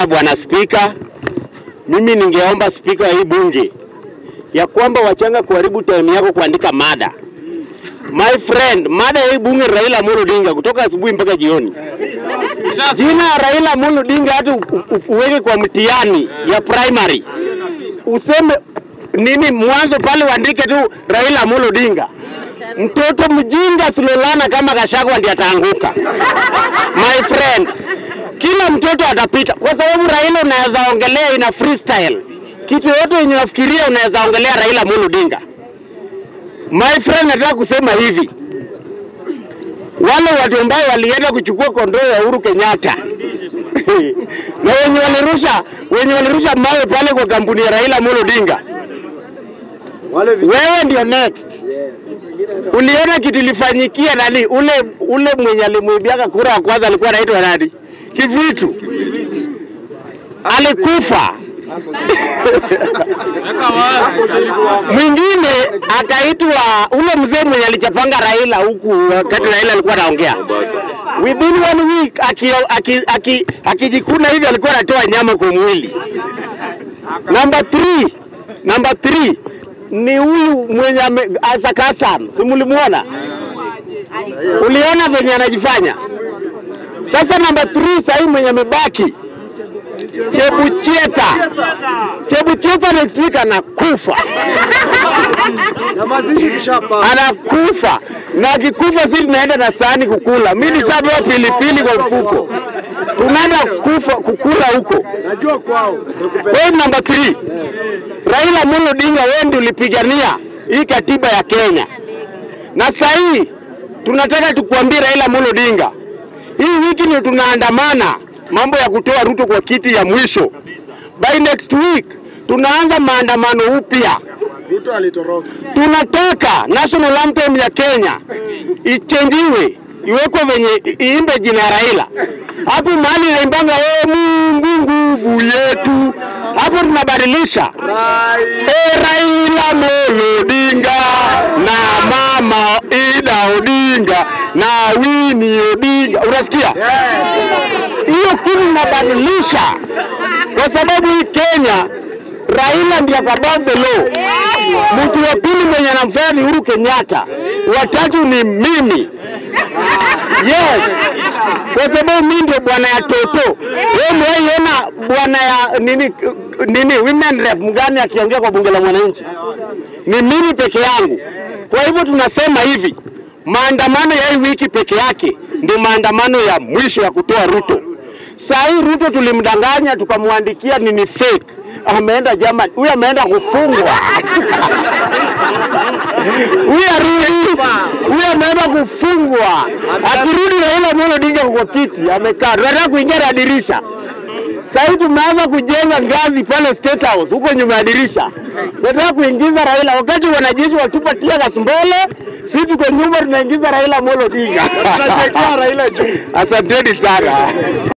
Bwana Spika, mimi ningeomba spika wa hii bunge ya kwamba wachanga kuharibu time yako kuandika mada. My friend, mada ya hii bunge ni Raila Amolo Odinga kutoka asubuhi mpaka jioni. Jina ya Raila Amolo Odinga hata u- u- uweke kwa mtihani ya primary, useme nini mwanzo pale, uandike tu Raila Amolo Odinga. Mtoto mjinga Silolana kama Gachagua ndiye ataanguka. My friend, kila mtoto atapita, kwa sababu Raila unaweza ongelea ina freestyle kitu yote yenye unafikiria unaweza ongelea Raila Amolo Odinga. My friend, nataka kusema hivi, wale watu ambao walienda kuchukua kondoo ya Uhuru Kenyatta na wenye walirusha wenye walirusha mawe pale kwa kampuni ya Raila Amolo Odinga, wewe ndio next. Uliona kitu ilifanyikia nani? Ule ule mwenye alimuibiaka kura wa kwanza alikuwa anaitwa nani? Kivitu alikufa. Mwingine akaitwa ule mzee mwenye alichapanga Raila huku wakati Raila alikuwa anaongea. Within one week akijikuna aki, aki, akijikuna hivi alikuwa anatoa nyama kwa mwili. Number 3 number 3 ni huyu mwenye ame- Isaac Hassan, si mlimuona? Uliona venye anajifanya? Sasa namba 3 sahii mwenye amebaki Chebucheta. Chebucheta next week anakufa, na mazishi tushapanga. anakufa na akikufa, si tunaenda na sahani kukula. Mimi nishapewa pilipili kwa mfuko, tunaenda kufa kukula huko. Najua kwao nakupenda. Wewe namba 3 Raila Amolo Odinga, wewe ndio ulipigania hii katiba ya Kenya, na sasa hii tunataka tukuambie Raila Amolo Odinga, hii wiki ndio tunaandamana mambo ya kutoa Ruto kwa kiti ya mwisho. By next week tunaanza maandamano upya. Ruto alitoroka. Tunataka national anthem ya Kenya ichenjiwe iwekwe venye i- iimbe jina ya Raila. Hapo mahali naimbanga wewe Mungu nguvu yetu, hapo tunabadilisha Rai. e Raila Amolo Odinga na mama Ida Odinga na Winnie Odinga, unasikia? hiyo kitu inabadilisha, kwa sababu hii Kenya Raila ndiye above the law. Mtu wa pili mwenye anamfanya ni Uhuru Kenyatta, watatu ni mimi. Yes, kwa sababu mimi ndio bwana ya toto. Wewe mwaiona bwana ya nini nini women rep mgani akiongea kwa bunge la mwananchi? Ni mimi peke yangu. Kwa hivyo tunasema hivi, maandamano ya hii wiki peke yake ndio maandamano ya mwisho ya kutoa Ruto. Saa hii Ruto tulimdanganya tukamwandikia nini fake, ameenda Germany, huyu ameenda kufungwa huyu arudi, huyu ameenda kufungwa. Akirudi Raila Amolo Odinga kwa kiti amekaa, tunataka kuingia na dirisha. Sasa hivi tumeanza kujenga ngazi pale State House huko nyuma ya dirisha. Tunataka kuingiza Raila, wakati wanajeshi watupa tia gas mbele, sisi tuko nyuma tunaingiza Raila Amolo Odinga. Tunasherekea Raila juu. Asanteni sana.